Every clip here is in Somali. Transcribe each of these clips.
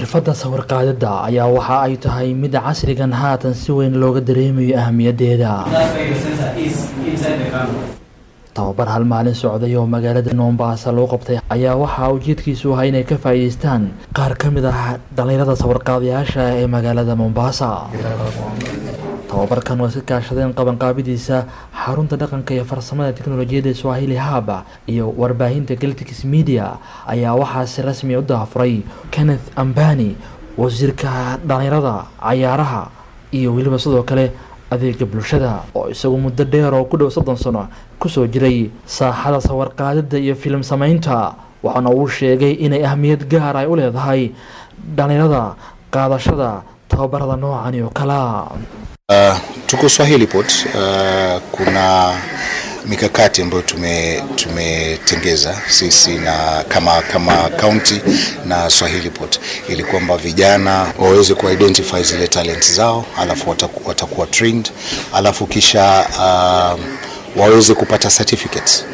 xirfadda sawir-qaadidda ayaa waxa ay tahay mid casrigan haatan si weyn looga dareemayo ahamiyadeeda tababar hal maalin socday oo magaalada mombasa loo qabtay ayaa waxaa ujeedkiisu ahaa inay ka faa'iideystaan qaar ka mid ah dhallinyarada sawir-qaadayaasha ee magaalada mombasa tababarkan oo iska kaashadeen qabanqaabidiisa xarunta dhaqanka iyo farsamada teknolojiyadda swahili haba iyo warbaahinta galtix media ayaa waxaa si rasmi u daafuray kenneth ambani wasiirka dhallinyarada cayaaraha iyo weliba sidoo kale adeega bulshada oo isagu muddo dheer oo ku dhow soddon sano kusoo jiray saaxada sawir-qaadida iyo filim sameynta waxaana uu sheegay inay ahmiyad gaar ay u leedahay dhallinyarada qaadashada tababarada noocani oo kalea Uh, tuko Swahili Port uh, kuna mikakati ambayo tume tumetengeza sisi na kama kama county na Swahili Port ili kwamba vijana waweze ku identify zile talent zao, alafu wataku, watakuwa trained, alafu kisha uh, waweze kupata certificates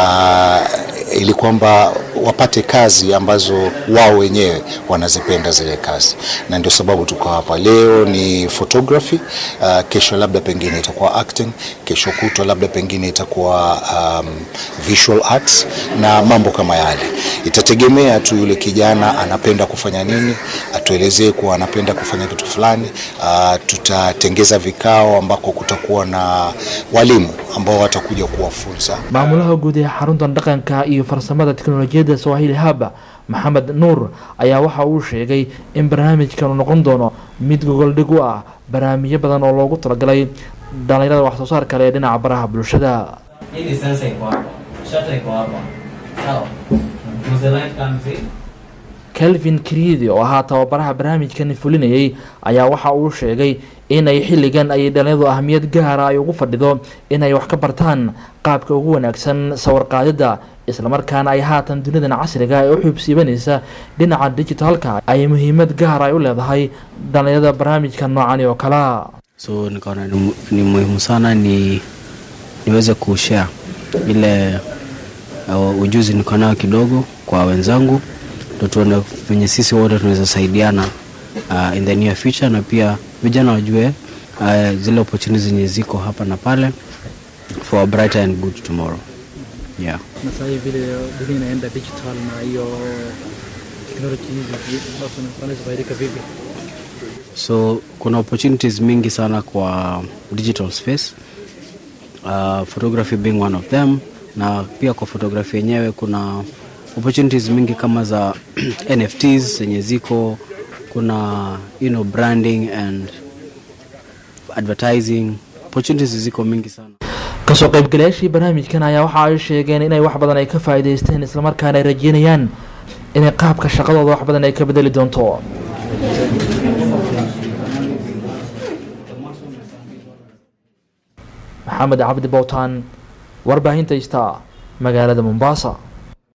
uh, ili kwamba wapate kazi ambazo wao wenyewe wanazipenda zile kazi, na ndio sababu tuko hapa leo. Ni photography uh, kesho labda pengine itakuwa acting, kesho kutwa labda pengine itakuwa um, visual arts na mambo kama yale. Itategemea tu yule kijana anapenda kufanya nini, atuelezee kuwa anapenda kufanya kitu fulani. Uh, tutatengeza vikao ambako kutakuwa na walimu ambao watakuja kuwafunza. maamulaha guud ee xaruntan dhaqanka iyo farsamada teknolojiyadda swahili haba maxamed nuur ayaa waxa uu sheegay in barnaamijkan uu noqon doono mid gogoldhig u ah barnaamijyo badan oo loogu talagalay dhallinyarada wax soo saar kale ee dhinaca baraha bulshada Hii sensor iko hapa, shutter iko hapa, sawa. Mzee light comes in. kelvin kriidi oo ahaa tababaraha barnaamijkan fulinayay ayaa waxa uu sheegay inay xilligan ay dhallinyaradu ahmiyad gaara ay ugu fadhido inay wax ka bartaan qaabka ugu wanaagsan sawir-qaadidda islamarkaana ay haatan dunidan casriga ee u xuubsiibanaysa dhinaca digitalka ay muhiimad gaar ay u leedahay dhallinyarada barnaamijka noocani oo kalea so nikaona ni, mu- ni muhimu sana ni niweze kushare ile uh, ujuzi niko nayo kidogo kwa wenzangu ndo tuone venye sisi wote tunaweza saidiana uh, in the near future na pia vijana wajue uh, zile opportunities zenye ziko hapa na pale for a brighter and good tomorrow yeah na sasa hivi vile dunia inaenda digital na hiyo teknoloji hizi wanaweza faidika vipi so kuna opportunities mingi sana kwa digital space uh, photography being one of them na pia kwa photography yenyewe kuna opportunities mingi kama za nfts zenye ziko kuna you know, branding and advertising opportunities ziko mingi sana kasoo qaybgalayaashii barnaamijkan ayaa waxa ay sheegeen inay wax badan ay ka faa'iidaysteen islamarkaana ay rajeynayaan inay qaabka shaqadooda wax badan ay ka bedeli doonto maxamed cabdi bowtaan warbaahinta ista magaalada mombasa